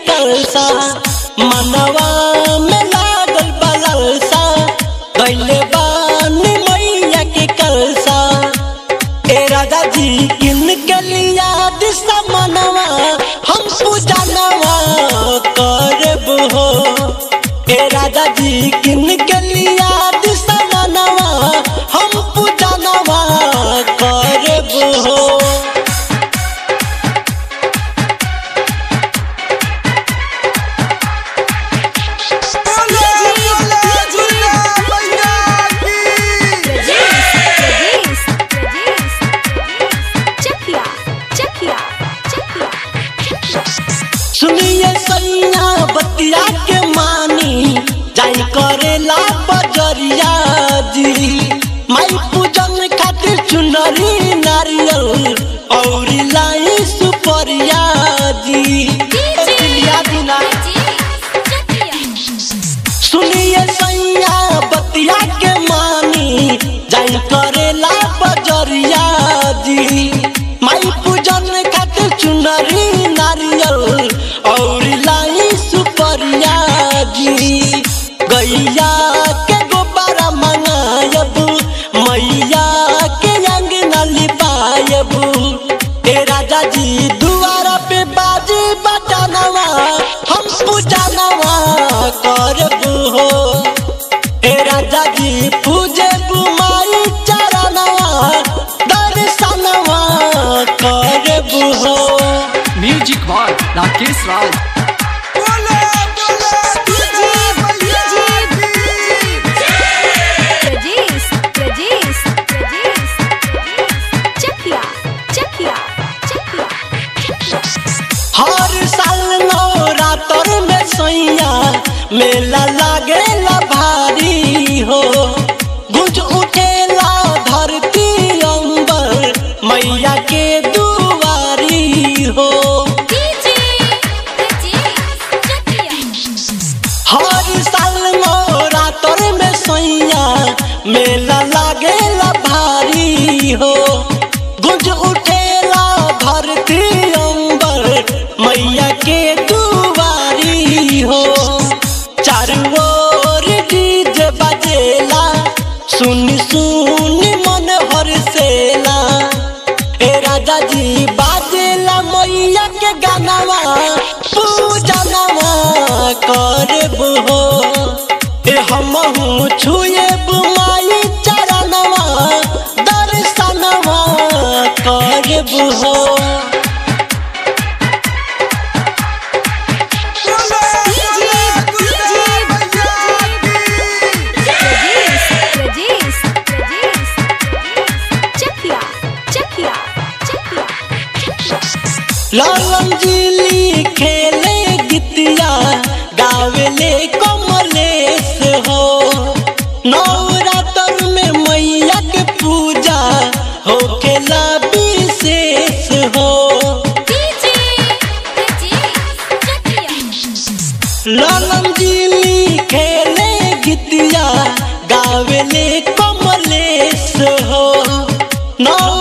कलसा मनवा में लागल बलसा कैले बानी मैया के कलसा ए राजा जी इनके लिया दिशा मनवा हम पूजनवा करब हो ए राजा जी इनके लिया दिशा मनवा हम पूजनवा करब हो Pradesh, Pradesh, Chakia, Chakia, Chakia. सुनिए सैया बतिया के मानी जाई करेला बजरिया जी माई पूजन खातिर चुनरी नारियल और लाई सुपरिया जी दिलिया दिना सुनिए सैया बतिया के मानी जाई करेला बजरिया जी माई पूजन खातिर चुनरी नारियल और लाई सुपरिया जी गैया के गोबारा मंगायब मैया के अंगना लिपायब ए राजा जी दुआरा पे बाजी बटनवा हम पूजनवा करब हो ए राजा जी पूजे बुमाई चरणवा दर्शनवा करब हो music by Rakesh Raj Pradesh, Pradesh, Pradesh, Chakia, Chakia, Chakia. हर साल नवरात्र में सैया मेला लागेला भारी हो गुंज उठेला धरती अंबर मैया के दुआरी हो हर साल नवरात्र में सैया मेला लागेला भारी हो गुंज उठेला धरती अंबर मैया के दुआरी हो चारों ओर डीजे बजेला सुन सुन मन हरसेला ए राजा जी बाजेला मैया के गानावा पूजनवा करब हो ए हमहू छुएब माई चरणवा दर्शनवा करब हो Pradesh, Pradesh, Pradesh, Chakia, Chakia, Chakia. लालम जी खेले गीतिया गावेले कमलेश हो नवरात्र में मैया के पूजा होखेला विशेष हो लालम जी खेले गीतिया गावेले कमलेश हो नौ